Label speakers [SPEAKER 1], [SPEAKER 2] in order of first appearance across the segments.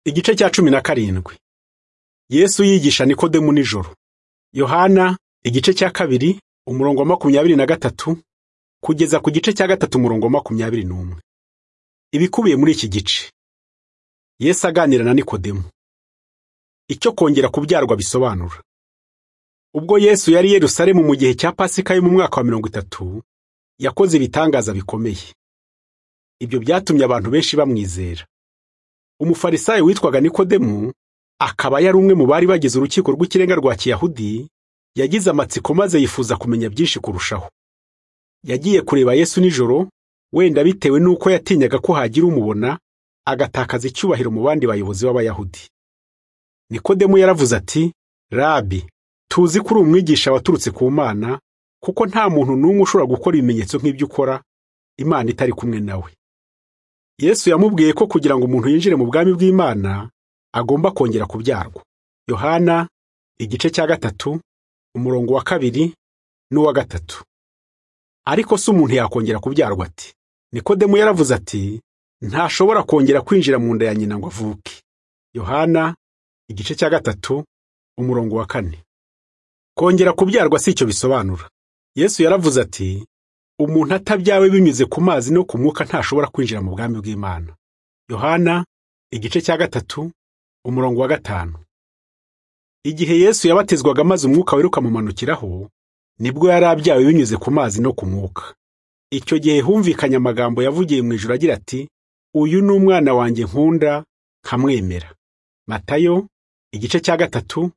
[SPEAKER 1] Igice cya cumi na karindwi Yesu yigisha Nikodemu nijoro. Yohana igice cya kabiri umurongo wa makumyabiri na gatatu kugeza ku gice cya gatatu umurongo wa makumyabiri n'umwe. Ibikubiye muri iki gice. Yesu aganira na Nikodemu. Icyo kongera kubyarwa bisobanura. Ubwo Yesu yari i Yerusalemu mu gihe cya Pasika yo mu mwaka wa mirongo itatu, yakoze ibitangaza bikomeye. Ibyo byatumye abantu benshi bamwizera. Umufarisayo witwaga Nikodemu akaba yari umwe mu bari bagize urukiko rw'ikirenga rwa Kiyahudi, yagize amatsiko maze yifuza kumenya byinshi kurushaho. Yagiye kureba Yesu nijoro, wenda bitewe n'uko yatinyaga ko hagira umubona, agatakaza icyubahiro mu bandi bayobozi b'Abayahudi. Nikodemu yaravuze ati, Rabi, tuzi ko uri umwigisha waturutse ku Mana, kuko nta muntu n'umwe ushobora gukora ibimenyetso nk'ibyo ukora, Imana itari kumwe nawe. Yesu yamubwiye ko kugira ngo umuntu yinjire mu bwami bw'Imana, agomba kongera kubyarwa. Yohana igice cya gatatu umurongo wa kabiri n'uwa gatatu. Ariko si umuntu yakongera kubyarwa ati. Nikodemu yaravuze ati ntashobora kongera kwinjira mu nda ya nyina ngo avuke. Yohana igice cya gatatu umurongo wa kane. Kongera kubyarwa si icyo bisobanura. Yesu yaravuze ati umuntu atabyawe binyuze ku mazi no ku mwuka ntashobora kwinjira mu bwami bw'Imana. Yohana igice cya gatatu umurongo wa gatanu igihe yesu yabatizwaga maze umwuka wera ukamumanukiraho nibwo yari abyawe binyuze ku mazi no ku mwuka icyo gihe humvikanye amagambo yavugiye mu ijoro agira ati uyu ni umwana wanjye nkunda nkamwemera matayo igice cya gatatu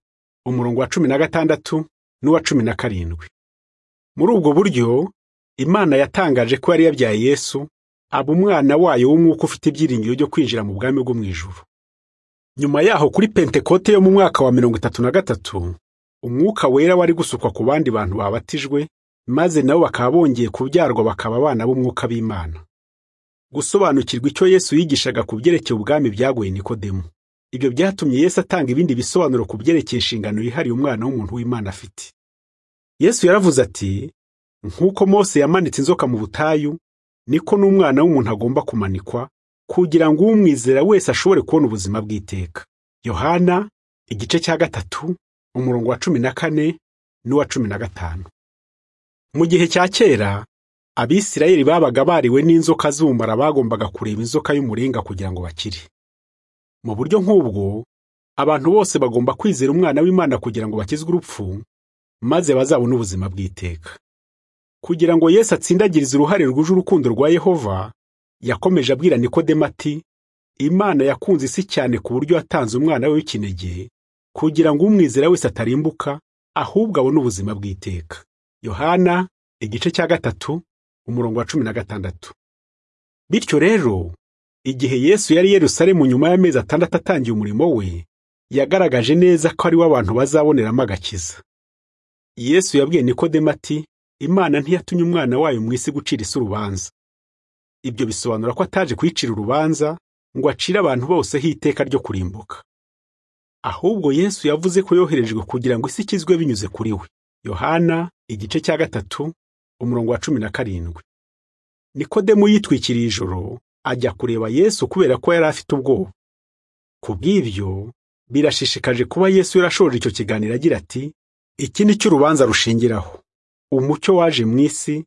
[SPEAKER 1] umurongo wa cumi na gatandatu n'uwa cumi na karindwi muri ubwo buryo imana yatangaje ko yari yabyaye yesu aba umwana wayo w'umwuka ufite ibyiringiro byo kwinjira mu bwami bwo mu ijuru nyuma yaho kuri pentekote yo mu mwaka wa mirongo itatu na gatatu umwuka wera wari gusukwa ku bandi bantu babatijwe maze nabo bakaba bongeye kubyarwa bakaba abana b'umwuka b'imana gusobanukirwa icyo yesu yigishaga ku byerekeye ubwami byagoye nikodemu ibyo byatumye yesu atanga ibindi bisobanuro ku byerekeye inshingano yihariye umwana w'umuntu w'imana afite yesu yaravuze ati nk'uko mose yamanitse inzoka mu butayu niko n'umwana w'umuntu agomba kumanikwa kugira ngo umwizera wese ashobore kubona ubuzima bw'iteka yohana igice cya gatatu umurongo wa cumi na kane n'uwa cumi na gatanu mu gihe cya kera abisirayeli babaga bariwe n'inzoka z'ubumara bagombaga kureba inzoka y'umuringa kugira ngo bakire mu buryo nk'ubwo abantu bose bagomba kwizera umwana w'imana kugira ngo bakizwe urupfu maze bazabone ubuzima bw'iteka kugira ngo yesu atsindagirize uruhare rwuje urukundo rwa yehova yakomeje abwira nikodemu ati imana yakunze isi cyane ku buryo yatanze umwana we w'ikinege kugira ngo umwizera wese atarimbuka ahubwo abone ubuzima bw'iteka yohana igice cya gatatu umurongo wa cumi na gatandatu bityo rero igihe yesu yari yerusalemu nyuma y'amezi atandatu atangiye umurimo we yagaragaje neza ko ari we abantu bazaboneramo agakiza yesu yabwiye nikodemu ati imana ntiyatumye umwana wayo mu isi gucira isi urubanza ibyo bisobanura ko ataje kuyicira urubanza ngo acire abantu bose hiteka ryo kurimbuka ahubwo yesu yavuze ko yoherejwe kugira ngo isi ikizwe binyuze kuri we yohana igice cya gatatu umurongo wa cumi na karindwi nikodemu yitwikiriye ijoro ajya kureba yesu kubera ko yari afite ubwoba ku bw'ibyo birashishikaje kuba yesu yarashoje icyo kiganiro agira ati iki ni cyo urubanza rushingiraho umucyo waje mu isi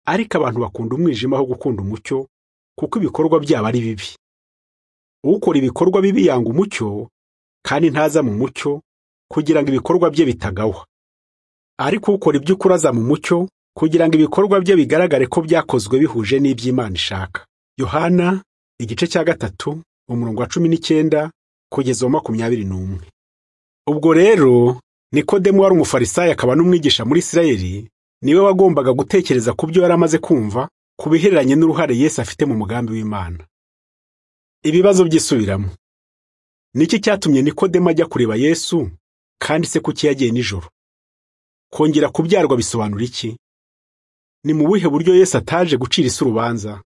[SPEAKER 1] ariko abantu bakunda umwijima aho gukunda umucyo kuko ibikorwa byabo ari bibi ukora ibikorwa bibi yanga umucyo kandi ntaza mu mucyo kugira ngo ibikorwa bye bitagawa ariko ukora iby'ukuri aza mu mucyo kugira ngo ibikorwa bye bigaragare ko byakozwe bihuje n'iby'imana ishaka yohana igice cya gatatu umurongo wa cumi n'icyenda kugeza wa makumyabiri n'umwe ubwo rero nikodemu wari umufarisayo akaba n'umwigisha muri isirayeli niwe wagombaga gutekereza ku byo yari amaze kumva ku bihereranye n'uruhare Yesu afite mu mugambi w'Imana. Ibibazo byisubiramo. Niki cyatumye Nikodemu ajya kureba Yesu kandi se kuki yagiye nijoro? Kongera kubyarwa bisobanura iki? Ni mu buhe buryo Yesu ataje gucira isi urubanza